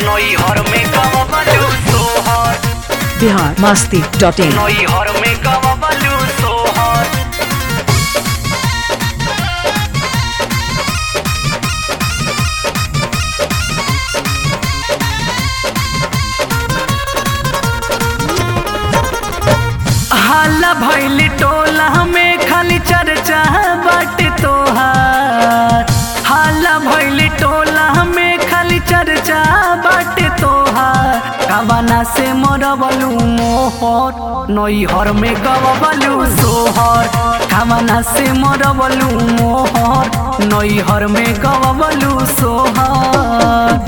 नैहर में गवलू सोहर बिहार मस्ती डॉट इन नैहर में गवलू सोहर हाला भैली टोला में खाली चर्चा बाटे तोहार हाला भैली टोला में खाली चर्चा बाटे तोहार कवना से मरबलू मोहर नैहर में गवबलू सोहर कवना से मरबलू मोहर नैहर में गवबलू सोहर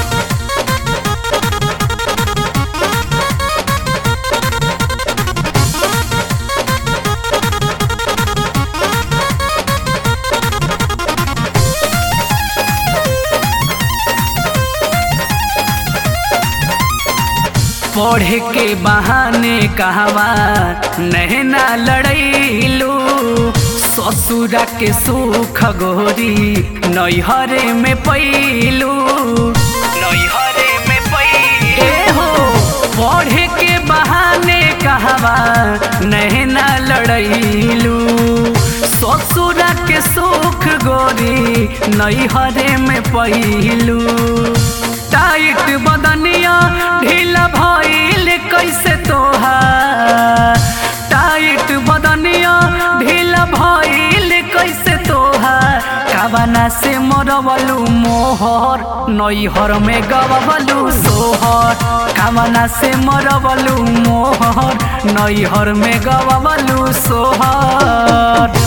पढ़े के बहाने कहवा नहना लड़ैलू ससुरा के सुख गोरी नैहरे में पैलू नैहरे में ए हो पढ़े के बहाने कहवा नहना लड़ैलू ससुरा के सुख गोरी नैहरे में पैलू टाइट बदनिया ढीला भइल कैसे तोहार टाइट बदनिया ढीला भइल कैसे तोहार कावना से मरबलू मोहर नैहर में गवबलू सोहर कावना से मरबलू मोहर नैहर में गवबलू सोहर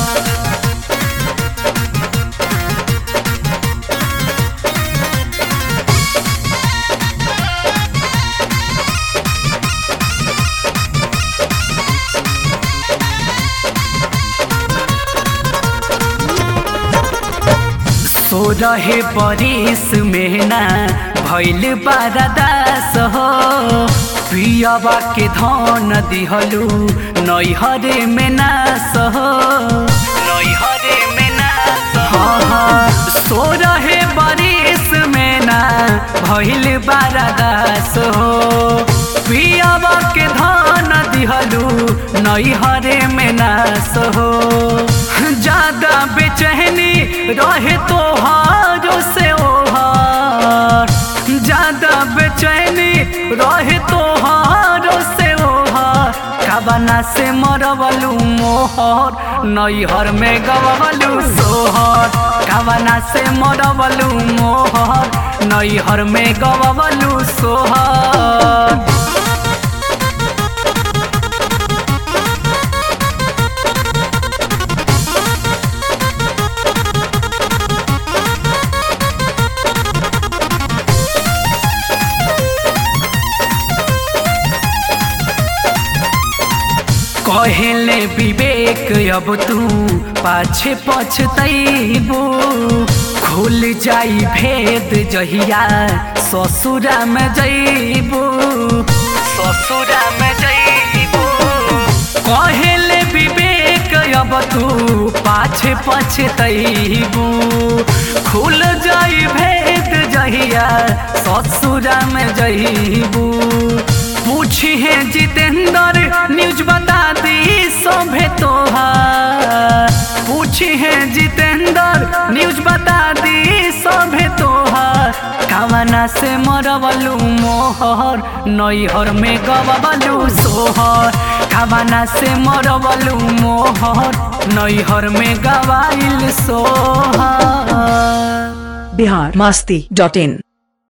सो रहे परिस में ना भैल पारदास हो पियाबा के धन दिहलू नैहरे में नास हो नैहरे में ना हाँ हाँ सो रहे बारिश में ना भैल बारादास हो पियाबा के धान दिहलू नैहरे में नास हो ज्यादा बेचैनी रहे तोहारो से ओहार ज्यादा बेचैनी रहे तोहारो से ओहार काबना से मरबलू मोहर नैहर में गवबलू सोहर काबना से मरबलू मोहर नैहर में गवबलू सोहर कहले विवेक अब तू पाछे पछतैबू खुल जाई भेद जहिया ससुरा में जैबू ससुरा में जइबू कहले विवेक अब तू पाछे पछतैबू खुल जाई भेद जहिया ससुरा में जैबू पूछी है जितेंद्र न्यूज बता दी सभे तोहार पूछी है जितेंद्र न्यूज बता दी सभे तोहार कावना से मरबलू मोहर नैहर में गवबलू सोहर कावना से मरबलू मोहर नैहर में गवाइल सोहर बिहार मस्ती डॉट इन